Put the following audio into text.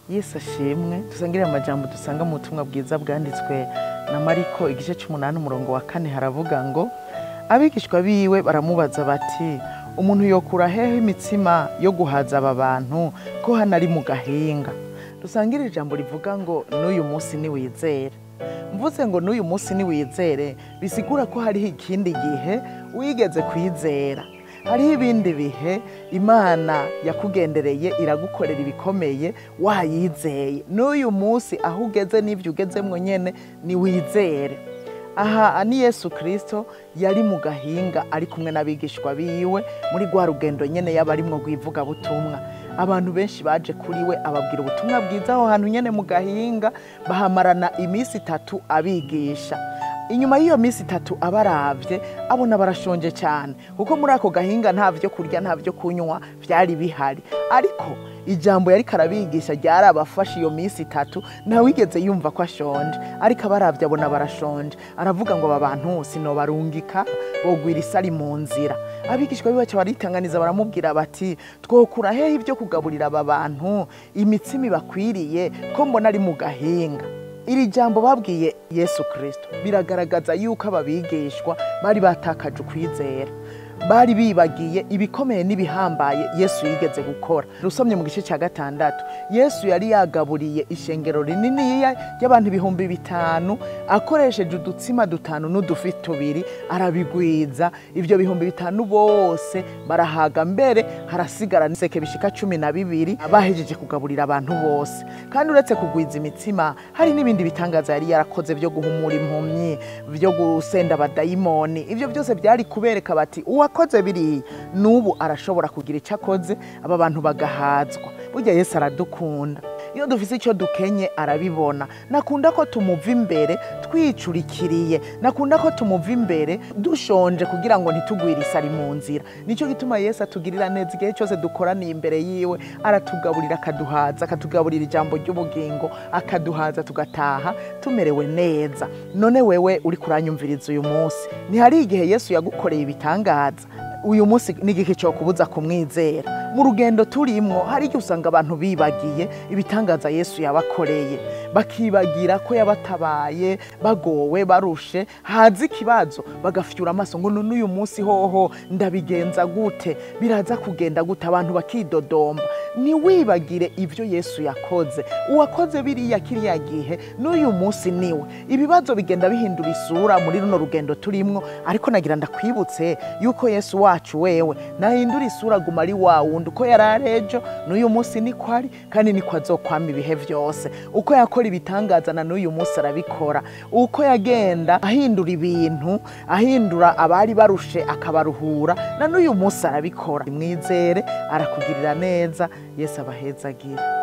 yesu ashimwe dusangire amajambo dusanga mu butumwa bwiza bwanditswe na mariko igice cy'umunani umurongo wa kane haravuga ngo abigishwa biwe baramubaza bati umuntu yokura hehe imitsima yo guhaza aba bantu ko hano ari mu gahinga dusangire ijambo rivuga ngo n'uyu munsi niwizere mvuze ngo n'uyu munsi niwizere bisigura ko hariho ikindi gihe wigeze kwizera hariho ibindi bihe imana yakugendereye iragukorera ibikomeye wayizeye n'uyu munsi aho ugeze n'ibyo ugezemwo nyine niwizere aha ni yesu kirisito yari mu gahinga ari kumwe n'abigishwa biwe muri rwa rugendo nyine yaba arimwo rw'ivugabutumwa abantu benshi baje kuri we ababwira ubutumwa bwiza aho hantu nyine mu gahinga bahamarana iminsi itatu abigisha inyuma y'iyo minsi itatu abarabye abona barashonje cyane kuko muri ako gahinga nta byo kurya nta byo kunywa byari bihari ariko ijambo yari karabigisha ryarabafashe iyo minsi itatu ntawigeze yumva ko ashonje ariko abarabye abona barashonje aravuga ngo aba bantu sinobarungika bogwira isari mu nzira abigishwa bibaca baritanganiza baramubwira bati twokura hehe ibyo kugaburira aba bantu imitsima ibakwiriye ko mbona ari mu gahinga iri jambo babwiye yesu kirisito biragaragaza yuko aba bigishwa bari batakaje ukwizera bari bibagiye ibikomeye n'ibihambaye yesu yigeze gukora rusomye mu gice cya gatandatu yesu yari yagaburiye ishengero rininiya ry'abantu ibihumbi bitanu akoresheje udutsima dutanu n'udufi tubiri arabigwiza ibyo bihumbi bitanu bose barahaga mbere harasigara n'iseke bishika cumi na bibiri bahejeje kugaburira abantu bose kandi uretse kugwiza imitsima hari n'ibindi bitangaza yari yarakoze byo guhumura impumyi byo gusenda abadayimoni ibyo byose byari kubereka bati uwakoze biriya n'ubu arashobora kugira icyo akoze aba bantu bagahazwa burya yesu aradukunda iyo dufise icyo dukenye arabibona nakunda ko tumuva imbere twicurikiriye nakunda ko tumuva imbere dushonje kugira ngo ntitugwire isari mu nzira nicyo gituma yesu atugirira neza igihe cyose dukoraniye imbere yiwe aratugaburira akaduhaza akatugaburira ijambo ry'ubugingo akaduhaza tugataha tumerewe neza none wewe uri kuranyumviriza uyu munsi ntihari igihe yesu yagukoreye ibitangaza uyu munsi n'igihe cyo kubuza kumwizera mu rugendo turimwo hari igihe usanga abantu bibagiye ibitangaza yesu yabakoreye bakibagira ko yabatabaye bagowe barushe haza ikibazo bagafyura amaso ngo none uyu munsi hoho ndabigenza gute biraza kugenda gute abantu bakidodomba ntiwibagire ibyo yesu yakoze uwakoze biriya kiriya gihe n'uyu munsi niwe ibibazo bigenda bihindura isura muri runo rugendo turimwo ariko nagira ndakwibutse yuko yesu wacu wewe nahindura isura aguma ari wa wundi uko yari ari ejo n'uyu munsi niko ari kandi niko azokwama ibihe byose uko yakora ibitangaza na n'uyu munsi arabikora uko yagenda ahindura ibintu ahindura abari barushe akabaruhura na n'uyu munsi arabikora mwizere arakugirira neza yesu abahezagire